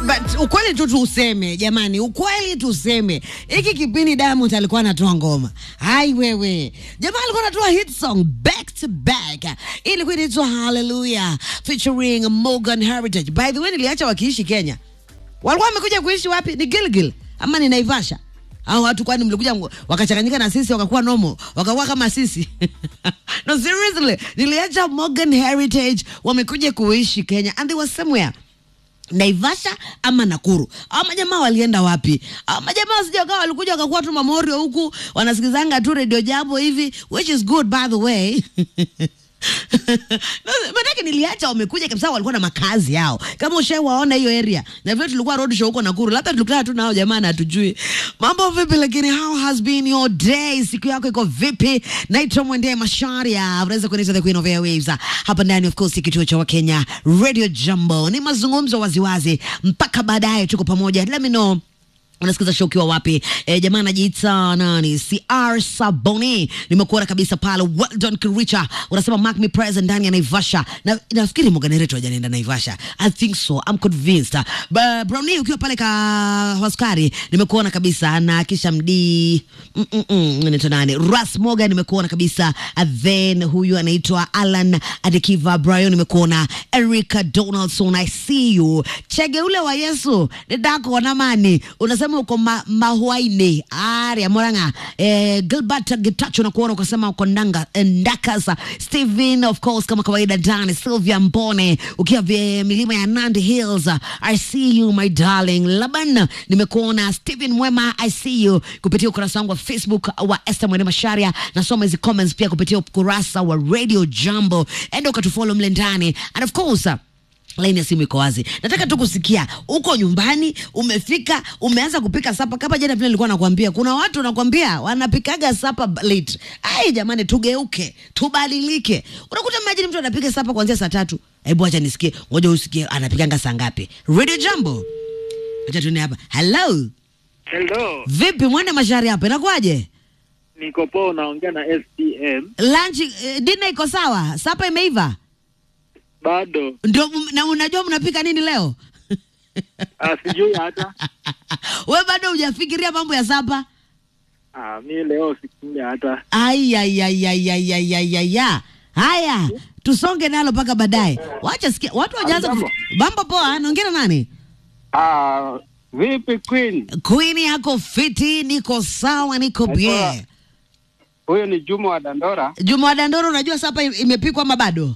but ukweli tu tuseme jamani, ukweli tuseme, hiki kipindi Diamond alikuwa anatoa ngoma, hai wewe, jamaa alikuwa anatoa hit song back to back, ilikuwa inaitwa Hallelujah featuring Morgan Heritage. By the way, niliacha wakiishi Kenya, walikuwa wamekuja kuishi wapi? Ni Gilgil ama ni Naivasha? au watu kwani mlikuja mgo- wakachanganyika na sisi wakakuwa nomo wakakuwa kama sisi no seriously niliacha Morgan Heritage wamekuja kuishi Kenya and they were somewhere Naivasha ama Nakuru. Hao majamaa walienda wapi? Hao majamaa wasije wakawa walikuja wakakuwa tu mamorio huku wanasikizanga tu radio jambo hivi which is good by the way. No, Manake niliacha wamekuja kabisa, walikuwa na makazi yao. Kama ushawaona hiyo area, na vile tulikuwa road show huko Nakuru, labda tulikutana tu nao jamaa na hatujui mambo vipi, lakini how has been your day? Siku yako iko vipi? Naitwa Mwende Masharia, unaweza kuniita the queen of airwaves hapa ndani, of course, kituo cha Wakenya Radio Jambo. Ni mazungumzo waziwazi mpaka baadaye, tuko pamoja. Let me know unasikiza show ukiwa wapi? E, jamaa anajiita nani? CR Saboni, nimekuona kabisa pale. Well done Kiricha, unasema mark me present ndani ya Naivasha, na nafikiri Morgan Heritage hajanaenda Naivasha. I think so, I'm convinced. Ba, Brownie ukiwa pale ka Waskari, nimekuona kabisa, na kisha mdi mm -mm -mm, anaitwa nani? Ras Morgan, nimekuona kabisa. And then huyu anaitwa Alan Adekiva Brian, nimekuona. Erica Donaldson, I see you. Chege ule wa Yesu, didako namani, unasema uko ma, mahuaine aria moranga eh, Gilbert Getacho nakuona ukasema uko ndanga eh, ndakasa Steven of course kama kawaida ndani Sylvia Mbone ukiwa vye milima ya Nandi Hills I see you my darling Laban nimekuona Steven Mwema I see you kupitia ukurasa wangu wa Facebook wa Esther Mwene Masharia nasoma hizi comments pia kupitia ukurasa wa Radio Jambo enda ukatufollow mle ndani and of course laini ya simu iko wazi. Nataka tu kusikia uko nyumbani, umefika, umeanza kupika sapa. Kama jana vile nilikuwa nakwambia, kuna watu nakwambia wanapikaga sapa b- late. Ai jamani, tugeuke, tubadilike. Unakuta imagine mtu anapika sapa kuanzia saa tatu. Hebu acha nisikie, ngoja usikie anapikanga saa ngapi. Radio Jambo, acha tuone hapa. Hello, Hello, vipi mwende mashari hapa, inakuwaje? niko poa, unaongea na SPM. Lunch eh, dinner iko sawa? Sapa imeiva? Bado Ndio, na unajua mnapika nini leo? ah, sijui hata We bado hujafikiria mambo ya sapa? ah, mi leo sikule hata Ayayayayayayaya. Haya, tusonge nalo mpaka baadaye. Wacha sikia, watu wajaanza Jambo. kufi- mambo poa. Naongea na nani? Ah, vipi Queen? Queen yako fiti, niko sawa, niko Naitwa- bie. Huyo ni Juma wa Dandora. Juma wa Dandoro, unajua sapa im- imepikwa ama bado?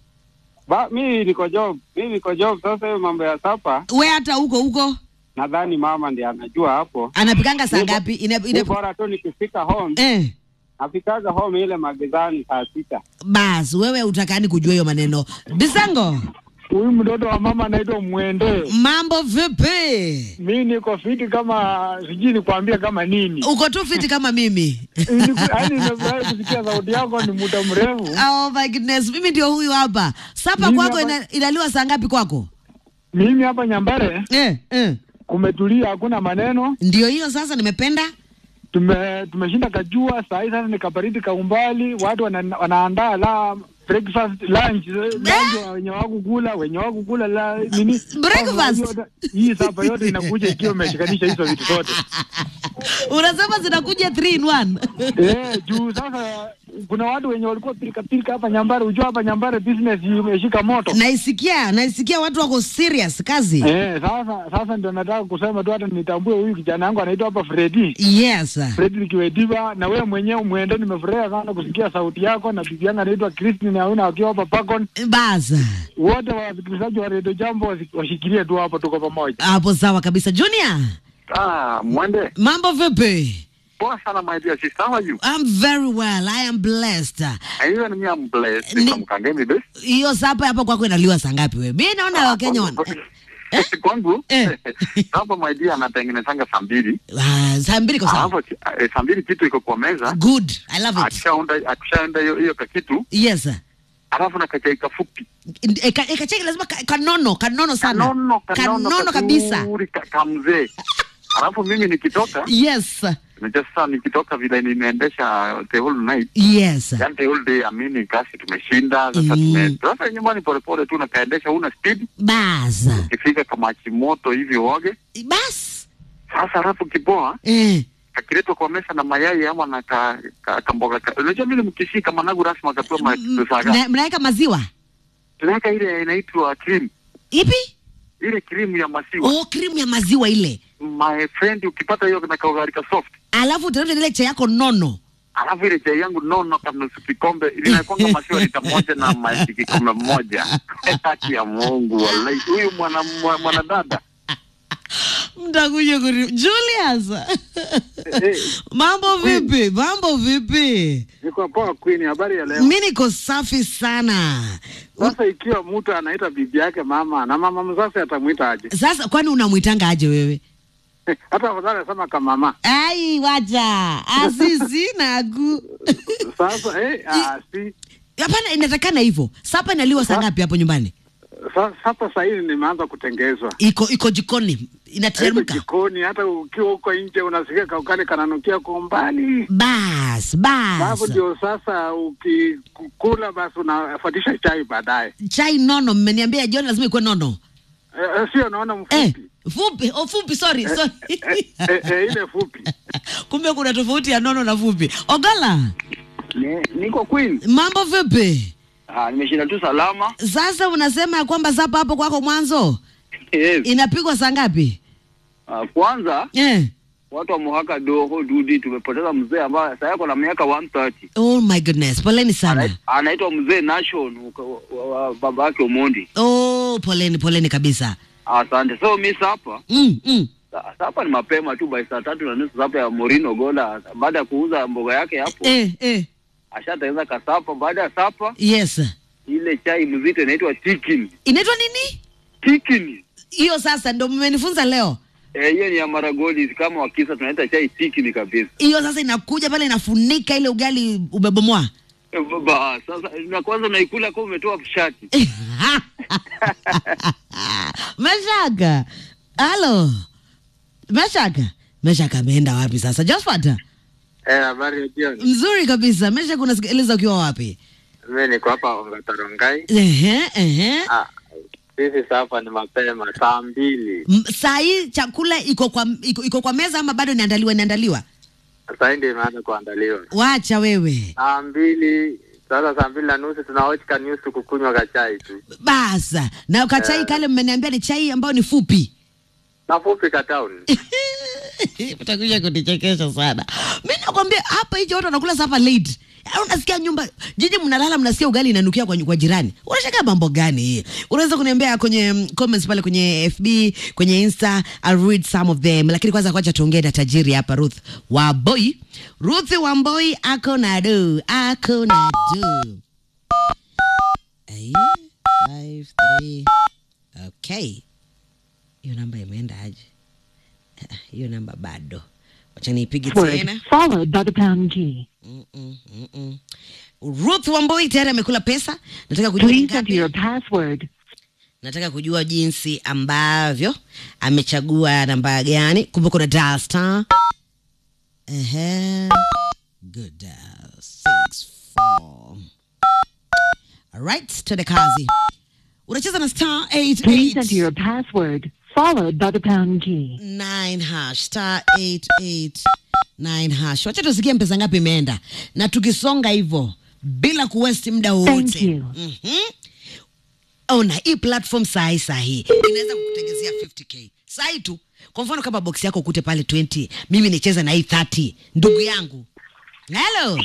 Ba, mi niko job, mi niko job. Sasa hiyo mambo ya sapa, We hata huko huko nadhani mama ndiye anajua hapo. anapikanga saa Ni bo- ngapi? Ina, Ni ina, bora tu nikifika home, eh, nafikaga home ile magizani saa sita. bas wewe utakani kujua hiyo maneno. Bisango, Huyu mtoto wa mama anaitwa Mwende. mambo vipi? Mi niko fiti kama sijui nikwambia kama nini. Uko tu fiti kama mimi. Yaani nimefurahi kusikia sauti yako ni muda mrefu. Oh my goodness, mimi ndio huyu hapa. Sapa Mimi kwako hapa- ina, inaliwa saa ngapi kwako? Mimi hapa Nyambare Eh, eh. kumetulia, hakuna maneno. Ndio hiyo sasa nimependa. Tume tumeshinda kajua saa hii sasa ni kabaridi kaumbali, watu wana, wanaandaa la breakfast lunch, lunch wenye wakukula wenye wakukula la nini Breakfast? Sasa yote- Hii sapa yote inakuja ikiwa imeshikanisha hizo vitu zote. Unasema zinakuja 3 in 1. Eh, juu sasa kuna watu wenye walikuwa pilika pilika hapa Nyambare, ujua hapa Nyambare business imeshika moto. naisikia, naisikia watu wako serious kazi. Eh, sasa sasa ndio nataka kusema tu hata nitambue huyu kijana wangu anaitwa hapa Freddy. Yes. Fredrick Wediva na wewe mwenyewe mwende, nimefurahia sana kusikia sauti yako na bibi yangu anaitwa Christine Auna akiwa hapa Pakon. Bas. Wote wasikilizaji wa Radio Jambo wasi- washikilie tu hapo, tuko pamoja. Hapo sawa kabisa. Junior, Ah, Mwende. mambo vipi? Poa sana my dear sister. How are you? I'm very well. I am blessed. And even me, I'm blessed. Ni- From Kangemi Base. Hiyo sapa hapa kwako inaliwa saa ngapi wewe? Mimi naona Wakenya wana Eh? Kwangu Eh. hapa my dear anatengenezanga saa mbili Ah, saa mbili kwa sawa. alafu eh, saa mbili kitu iko kwa meza Good. I love it. akishaunda akishaenda hiyo hiyo kakitu Yes. sir. alafu na kachai kafupi E, ka, e, kacheki lazima ka, kanono, kanono sana. kanono kanono Kanono kabisa. kazuri, ka- kamzee Alafu mimi nikitoka, yes unajua sasa nikitoka vile nimeendesha the whole night, yes yani the whole day, amini kasi tumeshinda sasa, Mm. tume sasa nyumbani polepole tu nakaendesha, una speed, bas ukifika kama chimoto hivi uoge bas sasa, alafu kipoa eh. kakiletwa kwa mesa na mayai ama na ka, ka, kamboga ka, unajua vile mkishika managu rasmi akapewa M- masaga, mna- mnaweka maziwa tunaweka ile inaitwa cream, ipi ile cream ya maziwa oh krimu ya maziwa ile my friend, ukipata hiyo na kaugari ka soft, alafu utafuta ile chai yako nono alafu ile chai yangu nono kama nusu kikombe linakwanga maziwa lita moja na maji kikombe moja. Haki ya Mungu, wallahi, huyu mwana mwa- mwanadada mtakuja kuri Julius Eh, mambo vipi mambo vipi niko poa Queen, habari ya leo? mi niko safi sana Sasa ikiwa mtu anaita bibi yake mama na mama mzazi atamwita aje? sasa kwani unamwitanga aje wewe Hata afadhali asema kama mama. ai wacha asisi nagu Sasa eh, ah, si hapana inatakana hivyo sapa inaliwa saa ngapi hapo nyumbani sa- sasa saa hizi nimeanza kutengezwa iko iko jikoni Haiko inateremka jikoni, hata ukiwa huko nje unasikia kaukali kananukia kwa umbali. bas bas Alafu ndio sasa ukikula basi unafuatisha chai baadaye. chai nono mmeniambia jioni lazima ikuwe nono Eh, eh, sio naona mfupi eh, fupi oh, fupi sorry sorry eh, eh, eh, ile fupi kumbe kuna tofauti ya nono na fupi ogola Ni- niko Queen. mambo vipi Ah, nimeshinda tu salama. sasa unasema ya kwamba sapa hapo kwako mwanzo Yes. inapigwa saa ngapi Ah, kwanza eh. watu wa Muhaka Doho Dudi tumepoteza mzee ambaye sasa yako na miaka 130. oh my goodness poleni sana Anait- Anaitwa mzee Nation uka- wa- wa- wa- baba yake Omondi. oh poleni poleni kabisa Asante. So mi sapa mm, mm. sa- sapa ni mapema tu by saa tatu na nusu sapa ya Morino Gola baada ya kuuza mboga yake hapo eh, eh. ashatengeneza kasapa. Baada ya sapa yes ile chai mzito inaitwa tikin inaitwa nini tikin. hiyo sasa ndo mmenifunza leo Eh, hiyo ni ya Maragoli kama wakisa tunaita chai tikin kabisa. hiyo sasa inakuja pale inafunika ile ugali umebomoa Eh, Baba, sasa na kwanza unaikula kama umetoa shati. meshaka halo meshaka meshaka ameenda wapi sasa josphat eh, habari ya jioni. mzuri kabisa meshaka unasikiliza ukiwa wapi Mimi niko hapa Ongatarongai. ehe ehe Ah, sisi sasa ni mapema saa mbili. M- saa hii chakula iko kwa iko, iko kwa meza ama bado inaandaliwa inaandaliwa Sasa hii ndio imeanza kuandaliwa wacha wewe saa mbili. Sasa saa mbili na nusu tunawatch ka news kukunywa kachai tu basa na kachai kale mmeniambia ni chai ambayo ni fupi na fupi ka town. utakuja kunichekesha sana mi nakwambia hapa hicho watu wanakula sapa late Yaani unasikia nyumba jiji mnalala mnasikia ugali inanukia kwa, kwa jirani unashaka mambo gani hii unaweza kuniambia kwenye mm, comments pale kwenye fb kwenye insta I'll read some of them lakini kwanza kwacha tuongee na tajiri hapa ruth wamboi ruth wamboi ako na do ako na do Aye, five, three. okay hiyo namba imeenda aje Ah, hiyo namba bado wacha niipige tena Word followed by the pound key. Mm-mm, mm-mm. ruth wamboi tayari amekula pesa nataka kujua ni Please enter your ngapi password. nataka kujua jinsi ambavyo amechagua namba gani kumbe kuna dial star Ehe. good dial six four alright twende kazi unacheza na star eight Please enter eight your password followed by the pound key. nine hash star eight eight nine hash wacha tusikie mpesa ngapi imeenda na tukisonga hivyo bila kuwesti muda Thank wowote you. Mhm. ona hii platform sahi sahi inaweza kukutengezea 50k sahi tu kwa mfano kama box yako ukute pale 20 mimi nicheza na hii 30 ndugu yangu helo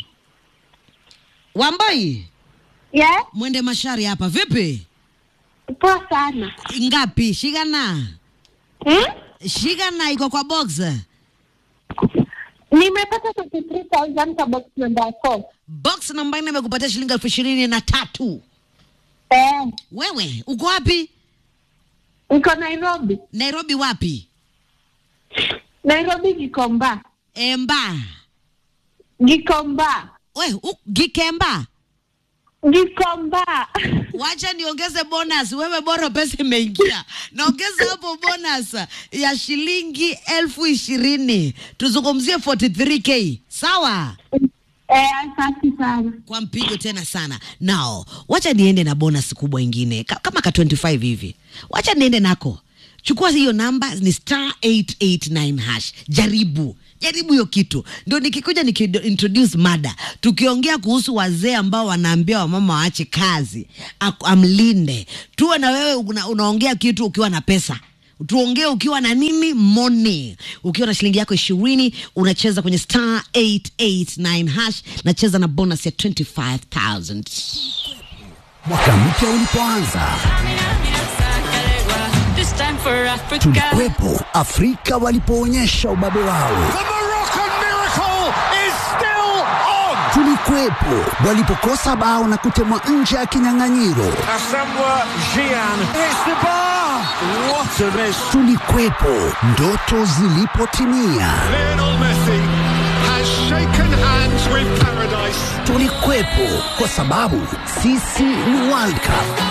wamboi Yeah, mwende mashari hapa vipi poa sana. ngapi shigana Hmm? shigana iko kwa box Nimepata 33,000 kwa box number 4. box namba nne imekupatia shilingi elfu ishirini na tatu Eh, wewe uko wapi niko Nairobi. nairobi wapi Nairobi Gikomba. emba Gikomba. we u, gikemba Gikomba. wacha niongeze bonus wewe bora pesa imeingia naongeza hapo bonus ya shilingi elfu ishirini tuzungumzie 43k sawa Eh, asante sana. kwa mpigo tena sana nao wacha niende na bonus kubwa ingine ka- kama ka 25 hivi wacha niende nako chukua hiyo namba ni star 889 hash jaribu jaribu hiyo kitu ndio nikikuja nikiintroduce mada tukiongea kuhusu wazee ambao wanaambia wamama waache kazi aku- amlinde tuwe na wewe una, unaongea kitu ukiwa na pesa tuongee ukiwa na nini money ukiwa na shilingi yako ishirini unacheza kwenye star 889 hash nacheza na bonus ya 25000 Mwaka mpya ulipoanza, This time for Africa. tulikuwepo Afrika walipoonyesha ubabe wao, The Moroccan miracle is still on. tulikuwepo walipokosa bao na kutemwa nje ya kinyang'anyiro, Asamoah Gyan hits the bar. What a miss. tulikuwepo ndoto zilipotimia, Lionel Messi has shaken hands with paradise. tulikuwepo kwa sababu sisi ni World Cup.